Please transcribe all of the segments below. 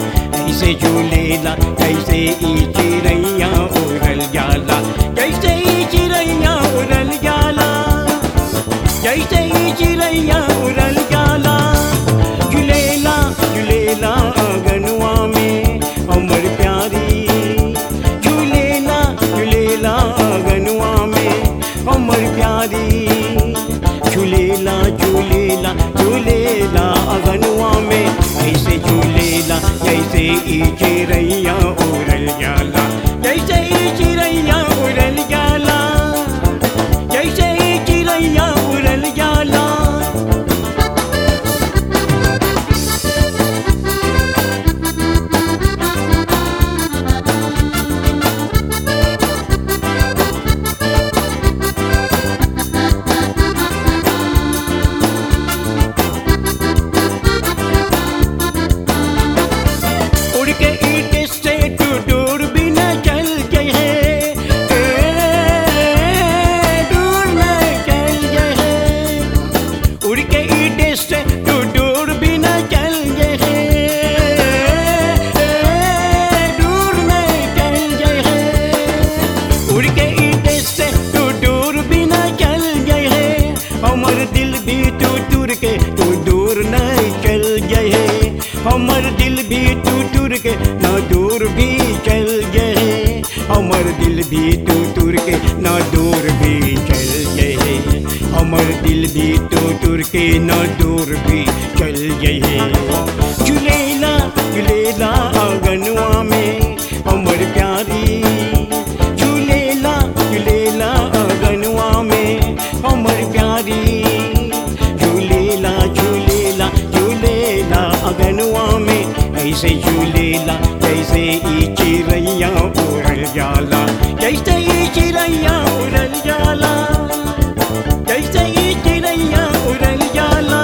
ऐसे झूलेला कैसे ई चिड़ैया उड़ल जाला कैसे ई चिड़ैया उड़ल जाला जैसे ही चिड़ैया उड़ल जाला झुलेला झुलेला आंगनवा में हमर प्यारी झूलेला झूलेला आंगनवा में हमर प्यारी झूलेला झूलेला झूलेला आंगनवा में ऐसे झूलेला जैसे ई चिड़ैया उड़ल जाला जैसे ई चिड़ैया उड़ल जाला जैसे ही चिड़ैया उड़ल जाला उड़ के ईट से तू दूर भी न चल गए दूर न चल गए उड़ के ईट से तू दूर भी न चल गए दूर न चल गए उड़ के ईट से तू दूर भी न चल गए हमर दिल भी तू टूर के तू दूर न चल गए हमर दिल भी तू टूर के न दूर भी चल गए हमर दिल भी तू टूर के न दूर भी चल गए हमर दिल भी तू टूर के न दूर भी चल गए झूलेला झूलेला आंगनवा में हमर प्यारी झूलेला झूलेला आंगनवा में हमर प्यारी झूलेला झूलेला झूलेला अगनवा में ऐसे झूलेला जैसे ई चिड़ैया उड़ल जाला जैसे ई चिड़ैया उड़ल जाला जैसे ई चिड़ैया उड़ल जाला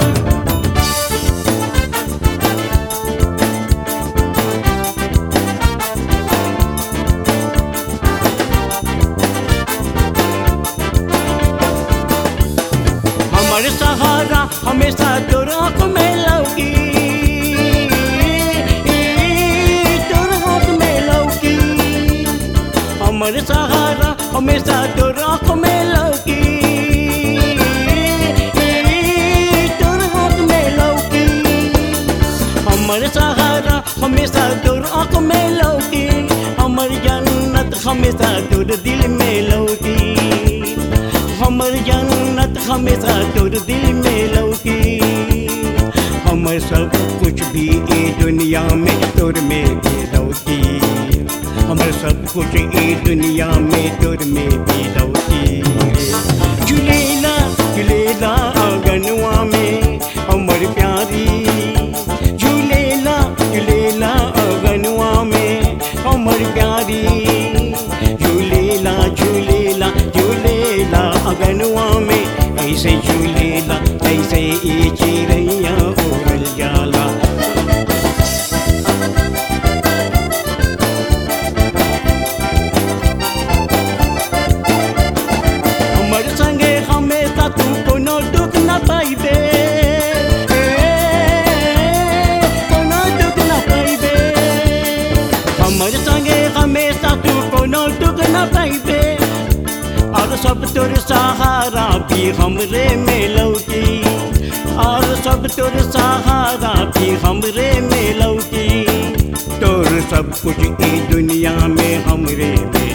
हमर सहारा हमेशा तोर आँख में लौकी तोर आँख में लौकी हमर सहारा हमेशा तोर आँख में लौकी तोर आँख में लौकी हमर सहारा हमेशा तोर आँख में लौकी हमर जन्नत हमेशा तोर दिल में लौकी हमर जन्नत हमेशा तोर दिल में लौकी हमर सब कुछ भी ए दुनिया में तोर में भी लौकी हमर सब कुछ ए दुनिया में तोर में भी लौकी झूलेला झूलेला आंगनवा में हमर प्यारी झूलेला झूलेला आंगनवा में हमर प्यारी झूलेला झूलेला झूलेला अगनवा में ऐसे झूलेला ऐसे ई चिड़ैया उड़ल जाला हमर संगे हमेशा तू कोनो दुख न पाइबे कोनो दुख न पाइबे हमर संगे हमेशा तू कोनो दुख न पाइबे और सब तोर सहारा भी हमरे में लौकी और सब तोर सहारा भी हमरे में लौकी तोर सब कुछ ई दुनिया में हमरे में